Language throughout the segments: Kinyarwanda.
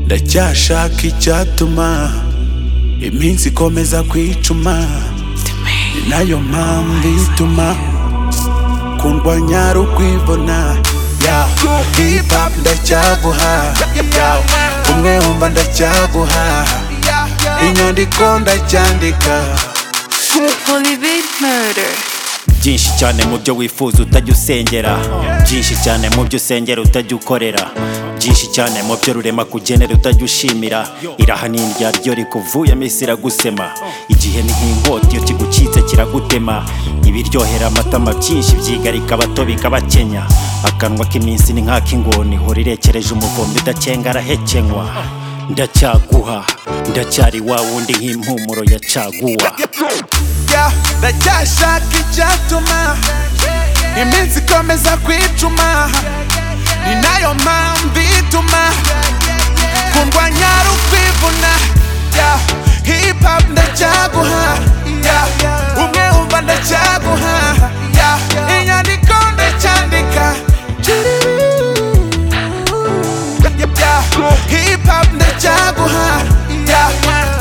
ndacyashaka icyatuma iminsi ikomeza kwicuma ni nayo mpamvu ituma kundwanya rukwibona yeah. hip hop ndacyaguha yeah. umwe wumva ndacyaguha inyandiko ndacyandika Holy Big Murder. byinshi cyane mu byo wifuza utajya usengera byinshi cyane mu byo usengera utajya ukorera byinshi cyane mu byo rurema kugenera utajya ushimira iraha ni indyaryo rikuvuyemo isi iragusema igihe ni nk'inkota iyo kigucitse kiragutema ibiryohera amatama byinshi byigarika abato bikabakenya akanwa k'iminsi ni nk'ak'ingoni ihora irekereje umuvumbi udakenga arahekenywa ndacyaguha ndacyari wa wundi nk'impumuro ya caguwa yeah. ndacyashaka icyatuma iminsi ikomeza kwicuma ni nayo mpamvu ituma kundwanya rukwivuna yeah. hip hop ndacyaguha yeah. umwe wumva ndacyaguha yeah. inyandiko ndacyandika yeah. hip hop ndacyaguha yeah.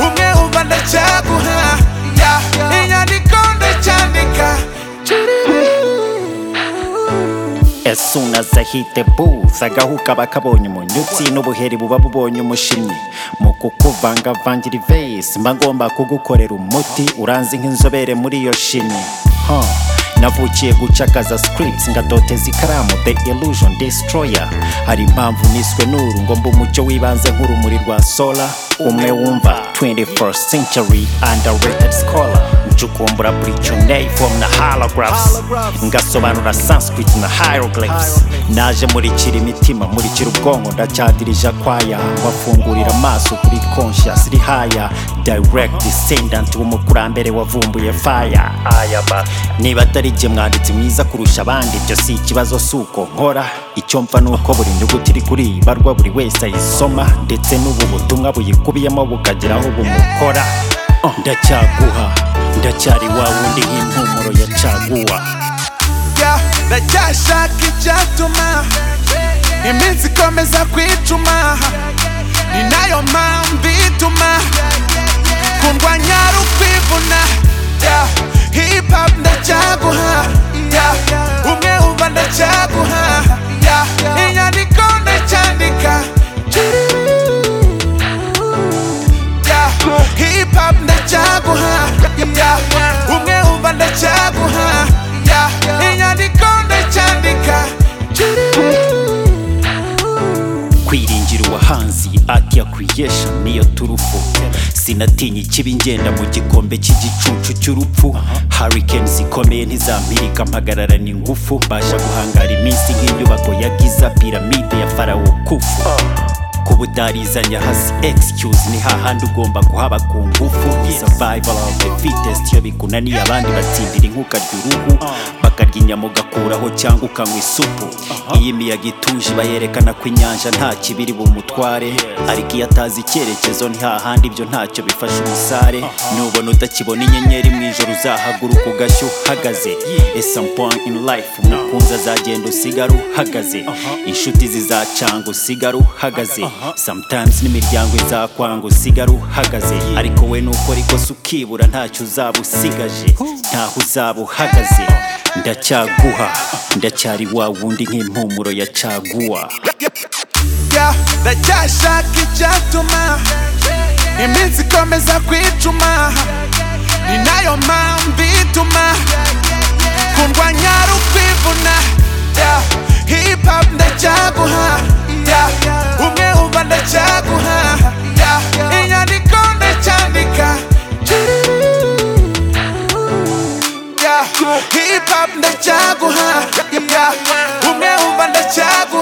umwe wumva ndacyaguha yeah. inyandiko ndacyandika As soon as I hit the booth agahuka bakabonye umunyutsi n'ubuheri buba bubonye umushimyi mu kukuvangavangira ivesi mba ngomba kugukorera umuti uranzi nk'inzobere muri iyo shimyi huh. navukiye gucakaza scripts ngadoteza ikaramu the illusion destroyer hari impamvu niswe n'uru ngomba umucyo w'ibanze nk'urumuri rwa sola umwe wumva 21st century underrated scholar ncukumbura buricyonei form na halographs ngasobanura sanskrit na hieroglyphs naje murikira imitima murikira ubwonko ndacyadirija kwaya mbafungurira amaso kuri conscious rihaya direct descendant w'umukurambere wavumbuye fire aya basi niba atari jye mwanditsi mwiza kurusha abandi ibyo si ikibazo si uko nkora icyo mva ni uko buri nyuguti iri kuri iyi barwa buri wese ayisoma ndetse n'ubu butumwa buyikubiyemo bukagira aho bumukora Oh, ndacyaguha ndacyari wa wundi nk'impumuro ya caguwa yeah. ndacyashaka icyatuma iminsi ikomeza kwicuma ni nayo mpamvu ituma kundwanya rukwivuna yeah. hip hop ndacyaguha yeah. umwe wumva ndacyaguha yeah. inyandiko ndacyandika yeah. hip hop ndacyaguha yeah. umwe wumva ndacyaguha yeah. inyandiko ndacyandika kwiringira uwahanzi ati yakwiyesha niyo turufu sinatinya ikibi ngenda mu gikombe cy'igicucu cy'urupfu harikeni zikomeye ntizampirika mpagararana ingufu mbasha guhangara iminsi nk'inyubako ya giza piramide ya farawo kufu kuba utarizanya hasi excuse ni hahandi ugomba kuhaba ku ngufu survival of the fittest iyo bikunaniye abandi batsindira inkukarya uruhu bakarya inyama ugakuraho cyangwa ukanywa isupu iyo imiyaga ituje bayerekana ko inyanja nta kibiri bumutware ariko iyo atazi icyerekezo ni hahandi ibyo ntacyo bifasha umusare nubona utakibona inyenyeri mu ijoro uzahaguruka ugashya uhagaze ese point in life umukunzi azagenda usigara uhagaze inshuti zizacanga usigara uhagaze sometimes n'imiryango izakwanga usigara uhagaze ariko we nukora ikosa ukibura ntacyo uzaba usigaje ntaho uzaba uhagaze ndacyaguha ndacyari wa wundi nk'impumuro ya caguwa yeah. ndacyashaka icyatuma iminsi ikomeza kwicuma ni nayo mpamvu ituma kundwanya rukwivuna yeah. hip hop ndacyaguha yeah. umwe wumva ndacyaguha yeah. inyandiko ndacyandika yeah. hip hop ndacyaguha yeah. umwe wumva ndacyaguha